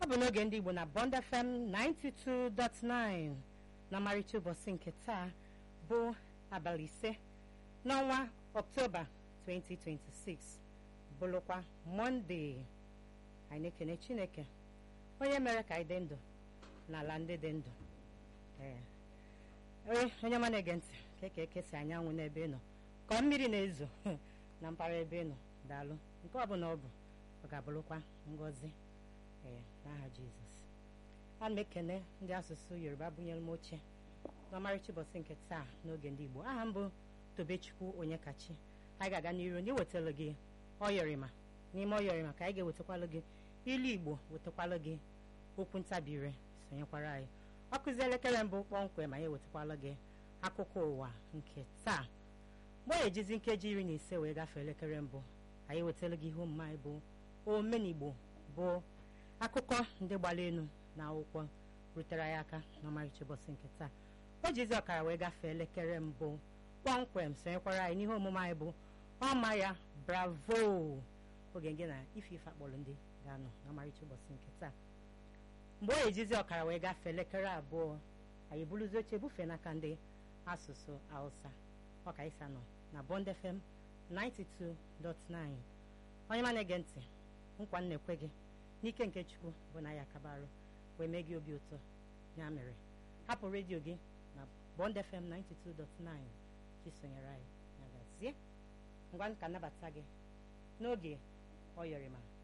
ọ bụ n'oge ndị Igbo na Bond FM 92.9 na ọmarịcha ụbọchị nke taa bụ abalị ise n'ọnwa Ọktoba 2026 bụrụkwa Mọnde anyị na-ekene Chineke onye mere ka anyị dị ndụ n'ala ndị dị ndụ ee onye ọma na-ege ntị ka eke ekesi anyanwụ n'ebe ị nọ ka mmiri na-ezo na mpaghara ebe ị nọ daalụ nke ọ bụla ọ bụ ọ ga-abụrụkwa ngọzi ee n'aha Jizọs ana m ekene ndị asụsụ Yoruba bunyere m oche n'ọmarịcha ụbọchị nke taa n'oge ndị Igbo aha m bụ Tobechukwu Onyekachi anyị ga-aga n'iru ndị wetara gị ọyọrịma n'ime ọyọrịma ka anyị ga-ewetakwalụ gị ilu Igbo wetakwalụ gị okwu ntabire sonyekwara anyị ọ kụzi elekere mbụ kpọmkwem anyị ewetakwala gị akụkọ ụwa nke taa mgbe ọ ejizi nkeji iri na ise wee gafee elekere mbụ anyị ewetara gị ihe omume anyị bụ omenigbo bụ akụkọ ndị gbara elu na akwụkwọ rutere anyị aka n'ọmarịcha ụbọchị nke taa o jizi ọkara wee gafee elekere mbụ kpọmkwem sonyekwara anyị n'ihe omume anyị bụ ọma ya bravo oge gị na ife ife akpọrọ ndị ga-anọ n'ọmarịcha ụbọchị nke taa mgbe ọ ejizi ọkara wee gafee elekere abụọ anyị buruzi oche bufee n'aka ndị asụsụ hausa ọka isa nọ na Bond FM 92.9 onye ma na-ege ntị nkwa m na-ekwe gị n'ike nke chukwu bụ na ya akabarụ wee mee gị obi ụtọ ya mere hapụ redio gị na Bond FM 92.9 chisonyere anyị ya gazie ngwa ka nnabata gị n'oge ọ yọrịma